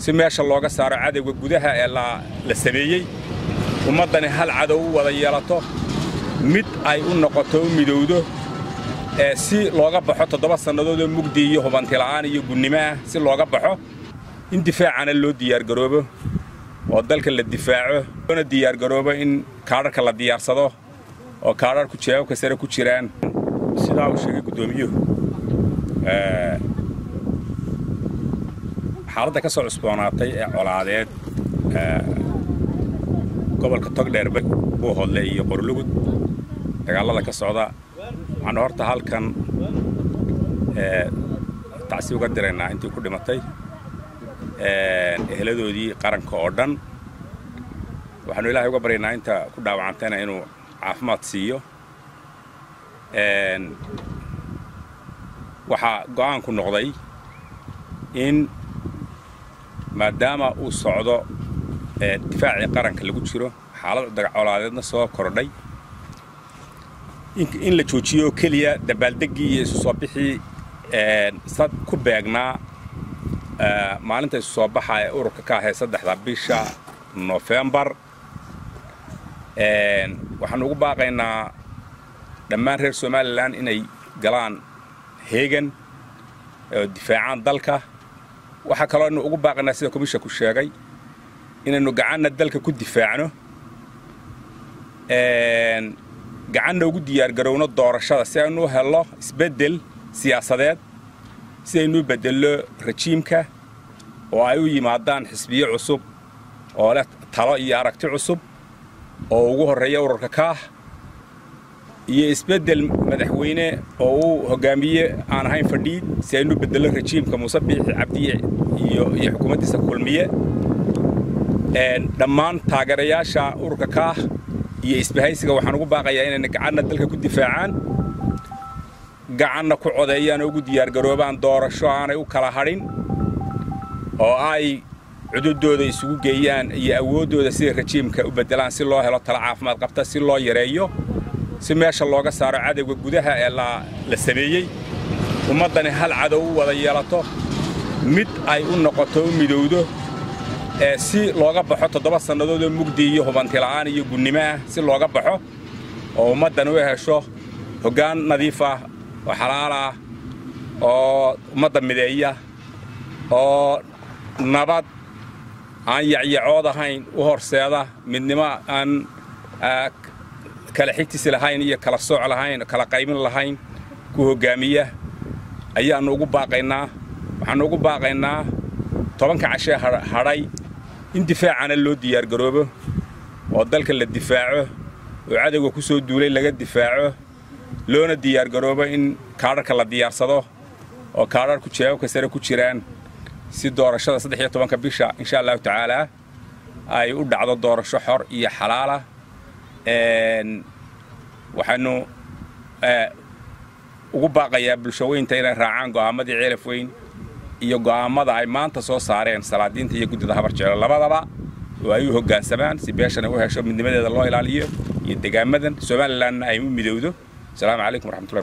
si meesha looga saaro cadowga gudaha ee la sameeyey ummaddani hal cadow u wada yeelato mid ay u noqoto u midowdo ee si looga baxo toddoba sannadoodoo mugdi iyo hubantila'aan iyo gunnimo ah si looga baxo in difaacana loo diyaargaroobo oo dalka la difaaco loona diyaargaroobo in kaadharka la diyaarsado oo kaadharku jeebabka sare ku jiraan sidaa uu sheegay guddoomiyuhu xaaladda ka soo cusboonaatay ee colaadeed gobolka togdheer buu hodle iyo qorlugud dagaallada ka socda waxaanu horta halkan tacsi uga diraynaa intii ku dhimatay eheladoodii qaranka oo dhan waxaanu ilaahay uga baryaynaa inta ku dhaawacantayna inuu caafimaad siiyo waxaa go'aanku noqday in maadaama uu socdo difaacii qaranka lagu jiro xaalad dagacolaadeedna soo kordhay in la joojiyo oo keliya dabaaldeggii iyo isu soo bixii sad ku beegnaa maalinta isu soo baxa ee ururka ka ahayd saddexda bisha nofembar waxaanu ugu baaqaynaa dhammaan reer somalilan inay galaan heegan oo difaacaan dalka waxaa kaloo aynu ugu baaqaynaa sida komishanku sheegay inaynu gacanna dalka ku difaacno gacanna ugu diyaargarowno doorashada si aynu u helno isbeddel siyaasadeed si aynu u beddello rajiimka oo ay u yimaadaan xisbiyo cusub oo leh talo iyo aragti cusub oo ugu horreeya ururka kaah iyo isbeddel madaxweyne oo uu hoggaamiye aan ahayn fadhiid si aynu u beddello rajiimka muuse biixi cabdiye iyo iyo xukuumaddiisa kulmiye dhammaan taageerayaasha ururka kaah iyo isbahaysiga waxaan ugu baaqayaa inayna gacanna dalka ku difaacaan gacanna ku codeeyaan oo ugu diyaargaroobaan doorasho aanay u kala hadhin oo ay cududooda isugu geeyaan iyo awooddooda siday rajiimka u beddelaan si loo helo tala caafimaad qabta si loo yareeyo si meesha looga saaro cadowga gudaha ee la sameeyey ummaddani hal cadow u wada yeelato mid ay u noqoto u midowdo ee si looga baxo toddoba sannadoodoo mugdi iyo hubantila'aan iyo gunnimo ah si looga baxo oo ummaddan u hesho hoggaan nadiif ah oo xalaal ah oo ummadda mideeya oo nabad aan yacyacood ahayn u horseeda midnimo aan kala xigtisi lahayn iyo kala sooc lahayn kala qaybin lahayn ku hoggaamiya ayaannu ugu baaqaynaa waxaannu ugu baaqaynaa tobanka cashee hadhay in difaacana loo diyaargaroobo oo dalka la difaaco oo cadowga ku soo duulay laga difaaco loona diyaargaroobo in kaadharka la diyaarsado oo kaadharku jeebabka sare ku jiraan si doorashada saddex iyo tobanka bisha insha allahu tacaalaa ay u dhacdo doorasho xor iyo xalaala waxaanu ugu baaqayaa bulshaweynta inay raacaan go'aamadii ceelaf weyn iyo go'aammada ay maanta soo saareen salaadiinta iyo guddida habar jeclo labadaba oo ay u hoggaansamaan si beeshana u hesho midnimadeeda loo ilaaliyo iyo degaamadan somalilanna ay u midowdo asalaamu calaykum waraxmatullahi